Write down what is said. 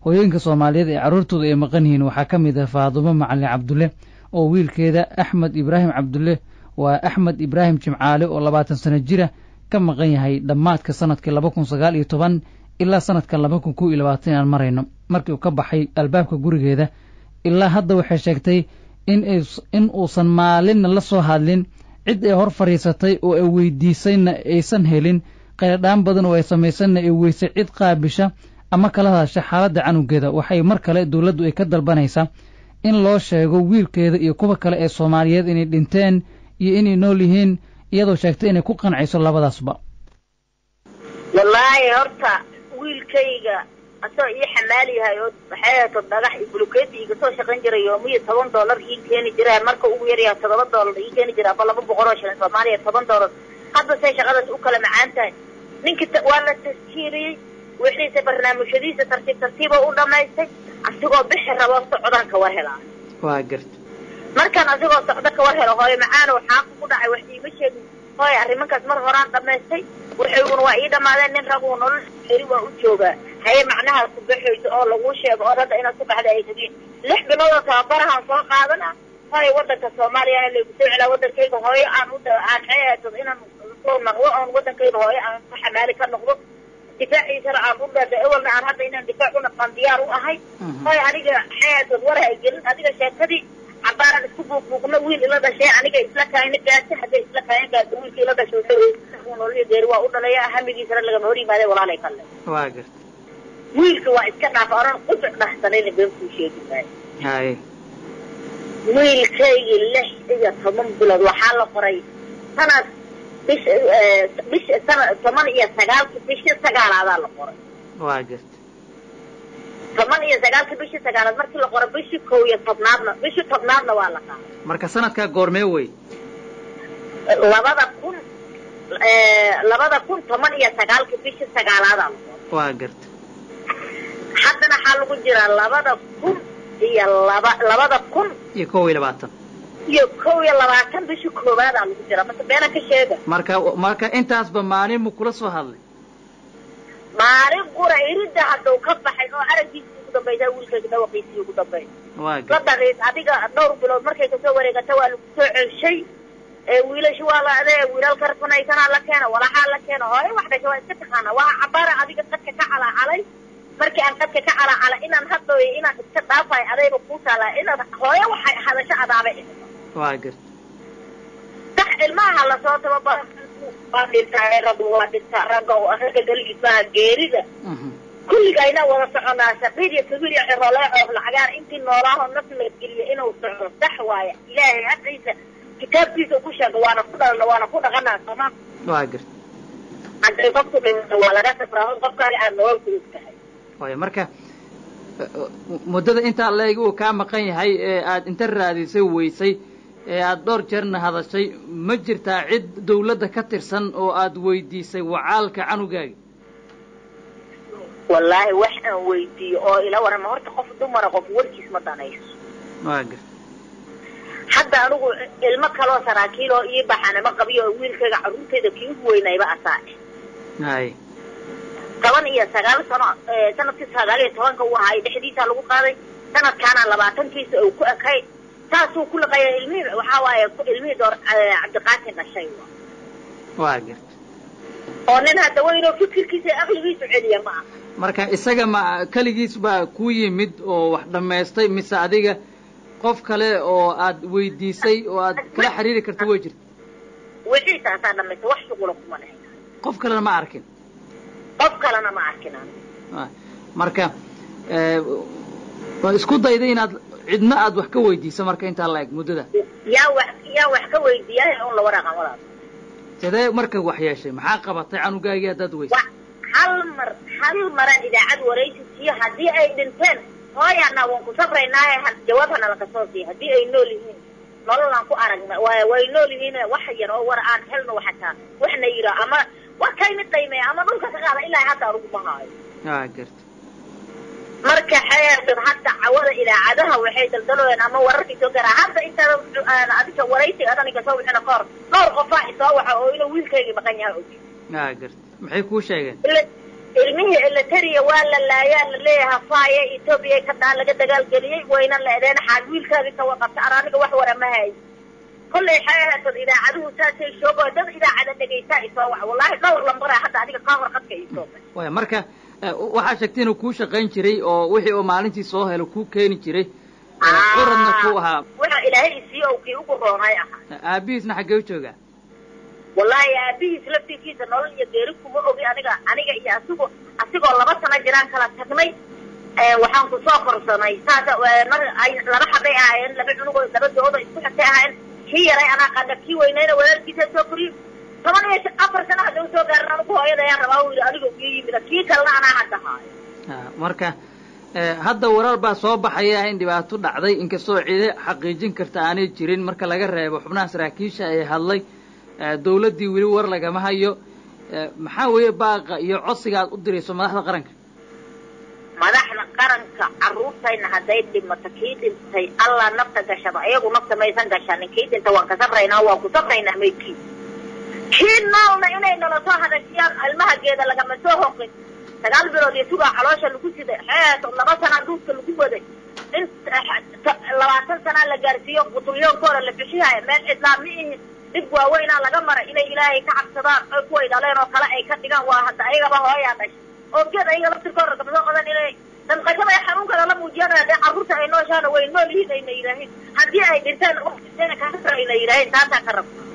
hooyooyinka soomaaliyeed ee carruurtooda ay maqan yihiin waxaa ka mid ah faadumo macalin cabdulle oo wiilkeeda axmed ibraahim cabdulle waa axmed ibraahim jimcaale oo labaatan sano jira ka maqan yahay dhammaadka sanadkii laba kun sagaal iyo toban ilaa sanadkan laba kun kow iyo labaatan aan marayno markii uu ka baxay albaabka gurigeeda ilaa hadda waxay sheegtay in uusan maalinna la soo hadlin cid ay hor fadhiisatay oo ay weydiisayna aysan helin qayladhaan badan oo ay samaysanna ay weysay cid qaabisha ama kala hadasha xaaladda canugeeda waxay mar kale dowladdu ay ka dalbanaysaa in loo sheego wiilkeeda iyo kuwa kale ee soomaaliyeed inay dhinteen iyo inay nool yihiin iyadoo sheegtay inay ku qancayso labadaasba wallaahi horta wiilkayga asoo ii xamaal yahay oo waxay ahato dhagax iyo bulukeeti iga soo shaqayn jiray yoomiyo toban dollar ii keeni jira marka ugu yaryaha toddoba dollar ii keeni jira aba laba boqol oo shilin soomaaliya toban dollar hadda say shaqadaas u kala macaan tahay ninkii waa la taskiiriyey wixiisa barnaamijyadiisa tartiib tartiiba u dhamaystay asigoo bixi rabo socdaan ka war helaa waa garta markaan asigoo socdo ka war helo hooyo macaano waxaa ku dhacay wax iima sheegin hooyo arrimankaas mar horaan dhamaystay waxayguna waa ii dhamaadeen nin raguu nolol xeri waa u joogaa haye macnaha ku baxayso oo laguu sheego oo hadda inaad ku baxda ay tagiin lix bilood oo tababarahaan soo qaadana hooyo wadanka soomaaliyana laygu soo celaa wadankayga hooyo aan u aan xeeto inaan soo naqdo oon wadankayga hooyo aan ku xamaali ka noqdo difaaciisana aan u dhada ewalna aan hadda inaan difaac u naqaan diyaar u ahay hooyo aniga xeetood war hay gelin adiga sheekadii cabaaraan isku buuqbuuqno wiil ila dhashay aniga isla kaayna gaasa hadday isla kaayan gaasa wiilka ila dhashay nololya geeri waa u dhalaya hamigiisana lagama hor yimaade walaalay kalle waa garta wiilka waa iska dhaaf oran qusuc dhahsanayna been kuu sheegi maayo haye wiilkaygii lix iyo toban bilood waxaa la qoray sanad bisha bisha sana toban iyo sagaalki bisha sagaalaadaa la qoray waa garta toban iyo sagaalki bishii sagaalaad markii la qoray bishii kow iyo tobnaadna bishii tobnaadna waa la qaaday marka sanadkaa goormee wey labada kun labada kun toban iyo sagaalki bishii sagaalaadaa la qoray waa garta haddana waxaa lagu jiraa labada kun iyo laba labada kun iyo kow iyo labaatan iyo kow iyo labaatan bishii koobaadaa lagu jiraa mase beena ka sheega marka marka intaasba maalin mu kula soo hadlay maalin qura iridda haddau ka baxay oo araggiisii ugu dambaysaa wiilkayga dhawaqiisii ugu dambeey waa la garta dhaliis adiga dhowr bilood markay kasoo wareegata waa lagu soo celshay ee wiilashi waa la adee wiilal karfanaysanaa la keena walaxaa la keena hooyo wax dhasha waa iska taqaana waa cabaara adiga dadka ka calaacalay markii aan dadka ka calaacalay inaan hadlooyo inaan iska dhaafayo adayba kuu taalaa inaad hooyo waxay hadasho adaaba waa garta sax ilmaha lasoo tababaro waa dhintaa raggu waa dhintaa ragga ragga galigiis maaha geerida Mhm. kulligayna wada soconaa saqiir iyo kabiir iyo ciroolee coof lacagaar intii noolaaho naf la geliyo inuu socdo sax waaye ilaahay hadiisa kitaabkiisa ku sheega waana ku dhalana waana ku dhaqanaa sooma waa garta hadday qofku dhinto waa laga safraa qofkaaga aad nolol kulug tahay waayo marka muddada intaa leeg uu kaa maqan yahay ee aad inta raadisay weysay ee aad dhowr jeerna hadashay ma jirtaa cid dawladda ka tirsan oo aad weydiisay wacaalka canugaaga wallaahi wax aan weydiiyo oo ila warama horta qof dumara qof warkiis ma danayso waa garta hadda anigu ilmo kaloo saraakiil oo ii baxanama qabiyo oo wiilkayga carruurtayda kii ugu weynayba asaa hay toban iyo sagaal sano sanadkii sagaal iyo tobanka uu ahaay dhexdiisaa lagu qaaday sanadkaana labaatankiisa uu ku ekay saasuu ku laqaya ilmihii waxaa waaye ilmihii door cabdiqaasin dhashay waa garta oo nin hadda weynoo fikirkiisa iyo aqligiisu celiya ma aha marka isaga ma keligiis baa ku yimid oo wax dhammaystay mise adiga qof kale oo aad weydiisay oo aad kala xiriiri karta way jirta wixii taasaa dhamaystay wax shuqula kuma lehe qof kalena ma arkin qof kalena ma arkin anigu Ah, marka eh, waa isku dayday inaad cidna aad wax ka weydiiso marka intaa la eg muddada yaa wax yaa wax ka weydiiyaa un la waraaqan walaal sidee marka wax yeeshay maxaa qabatay canugaagii haddaad weysay wa hal mar hal maraan idaacad waraysi siiyo haddii ay dhinteen hooyaana waan ku sabraynaaye ha jawaab hana laga soo siiya haddii ay nool yihiin nololaan ku aragna way way nool yihiin wax yar oo war aan helno xataa waxna yidhaa ama waa kaymi qiimeeya ama dhulka ka qaada ilaa hadda anugu ma haayo waa garta marka xeesan hadda cawada idaacadaha waxay daldaloyeen ama wararka soo garaa hadda intaada adiga waraysiga adaniga soo wixina kahor dhowr qofaa isoo waxa oo inuu wiilkayga maqan yahay og waa garta maxay kuu sheegeen ila ilmihii elitaria waa la laayaa la leeyaha faaya etoobiya ka dhaan laga dagaalgeliyey wayna leedeen xaal wiilkaadi ka waqabta ar aniga wax wara ma hay kollay waxay ahaatad idaacaduhu saasay shoogo dad idaacada dhegaysaa isoo wac wallahi dhowr lambara hadda adiga kaa hor qadka isoo waya marka waxaa sheegtay inuu kuu shaqayn jiray oo wixii uu maalintii soo helo kuu keeni jiray curadna ku ahaa waxa ilaahay isiiye ou kii ugu roonay ahaa aabihiisna xaggee u joogaa wallahi aabihiis laftigiisa nolol iyo geeri kuma ogi aniga aniga iyo asigo asigoo laba sano jiraan kala tagnay waxaan kusoo korsanay saasa mar ay laba xabay ahaayeen laba cunugoo laba doodo isku xigtay ahaayeen kii yaray anaa qana kii weynayna walaalkiisa soo koriyo toban iyo afar sana hadda usoo gaarin anigu hooyada ayaan rabaa u yidhi aniga ii yimida kii kalena anaa hadda haayo marka hadda warar baa soo baxaya in dhibaato dhacday inkastoo cide xaqiijin karta aanay jirin marka laga reebo xubnaha saraakiisha ee hadlay dawladdii weli war lagama hayo maxaa weeye baaqa iyo codsiga aad u dirayso madaxda qaranka madaxda qaranka carruurtayna hadday dhimato kii dhintay allah nafta gashado ayagu nafta maysan gashanin kii dhinta waan ka sabraynaa waan ku sabraynaa maydkii kii noolna inay nala soo hadashiyaan ilmahageeda lagama soo hoqin sagaal bilood iyo sugaa caloosha lagu siday xeeto laba sanaa duudka lagu waday in labaatan sanaa la gaarsiiyo qutulyoonkooda la bixihaya meel cidlaa ma ihin dhib waaweynaa laga maray inay ilaahay ka cabsadaan oy kuway dhaleen oo kale ay ka dhigaan waa hadda ayagaba hooyaa dhashay oo geed ayaga laftirkooda gabdho odan inay danqashada ay xanuunkada la muujiyaan haddii carruurta ay nooshaana way nool yihiin ayna yidhaahin haddii ay dhinteen dhinteen kasara ayna yidhaahin taasaa ka rab